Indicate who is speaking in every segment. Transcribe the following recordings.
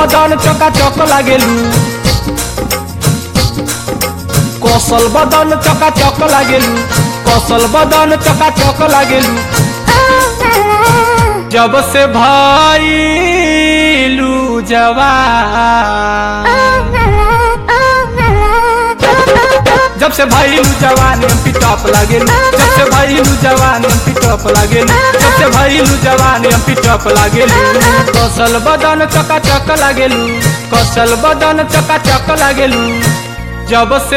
Speaker 1: बदन चका चक लागेलू कौशल बदन चका चक लागेलू कौशल बदन चका चक लागेलू जब से भाईलू जवान जब से भाईलू जवान एम पी टॉप लागेलू जब से भाईलू जवान एम पी टॉप लागेलू जब से भाईलू जवान एम पी टॉप लागेलू कौशल बदन चका चक लागेलू कौशल बदन चका चक लागेलू जब से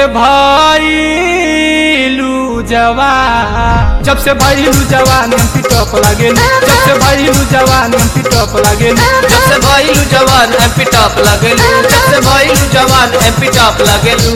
Speaker 1: भाईलू जवान जब से भाईलू जवान एम पी टॉप लागेलू जब से भाईलू जवान एम पी टॉप लागेलू
Speaker 2: जब से भइलू जवान एमपी टॉप लगेलू जब से भइलू जवान एमपी टॉप लगेलू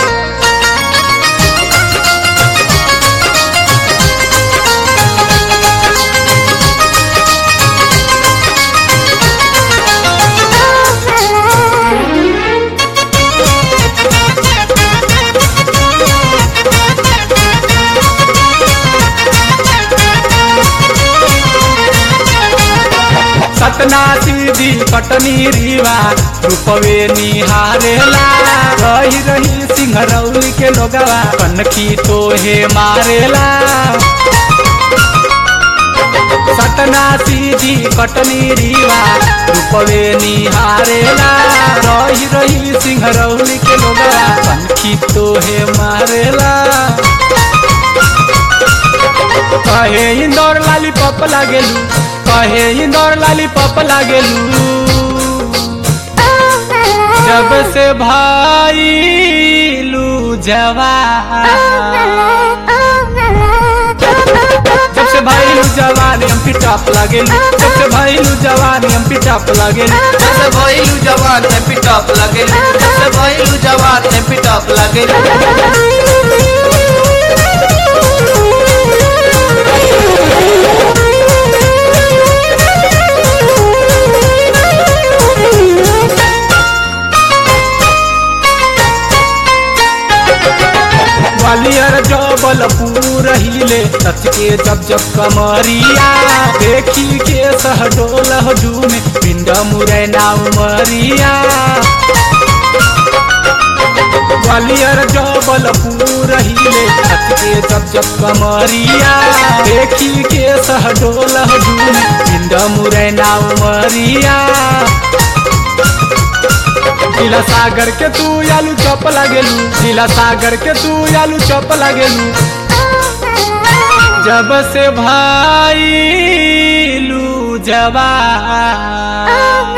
Speaker 1: सतना सीधी कटनी रीवा रूपवे निहारेला रही रही सिंहरौली के लोगवा कनखी तोहे मारेला सतना सीधी कटनी रीवा रूपवे निहारेला रही रही सिंहरौली के लोगवा कनखी तोहे मारेला कहे इंदौर लाली पप लागेलू कहे इंदौर लाली पप लागेलू जब से भाईलू जवान जब से भाईलू जवान एम पी टॉप लागेलू जब से भाईलू जवान एम पी टॉप लागेलू
Speaker 2: जब से भइलू जवान एमपी टॉप लगेलू जब से भइलू जवान एमपी टॉप लगेलू
Speaker 1: ग्वालियर जबलपुर हिले सच के जब जब कमरिया देखी के सहडोल झूमे पिंड मुरैना उमरिया ग्वालियर जबलपुर हिले सच के जब जब कमरिया देखी के सहडोल झूमे पिंड मुरैना उमरिया जिला सागर के तू आलू चप लागेलू जिला सागर के तू आलू चप लागेलू जब से भाईलू जवान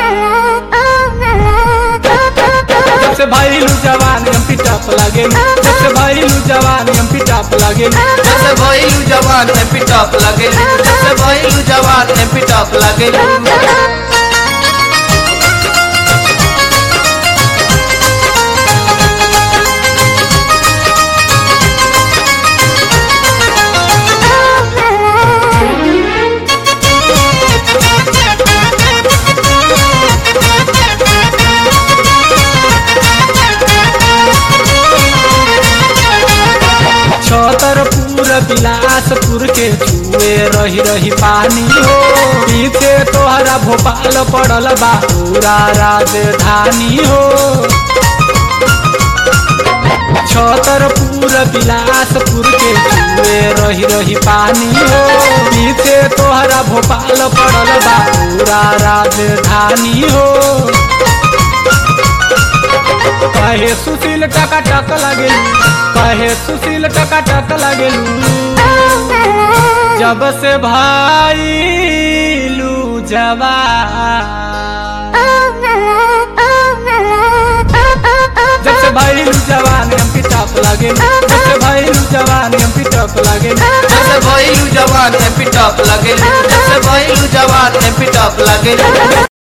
Speaker 1: जब से भाईलू जवान एम पी टॉप लागेलू जब से भाईलू जवान एम पी टॉप लागेलू
Speaker 2: जब से भइलू जवान एमपी टॉप लगेलू जब से भइलू जवान एमपी टॉप लगेलू
Speaker 1: छतरपुर बिलासपुर के छुए रही रही पानी हो पीछे तोहरा भोपाल पड़ल बा पूरा राजधानी हो छतरपुर बिलासपुर के छुए रही रही पानी हो पीछे तोहरा भोपाल पड़ल बा पूरा राजधानी हो कहे सुशील टका टक लागेलू कहे सुशील टका टक लागेलू जब से भाईलू जवान जब से भाईलू जवान एम पी टॉप लागेलू जब से भाईलू जवान एम पी टॉप लागेलू
Speaker 2: जब से भइलू जवान एमपी टॉप लगेलू जब से भइलू जवान एमपी टॉप लगेलू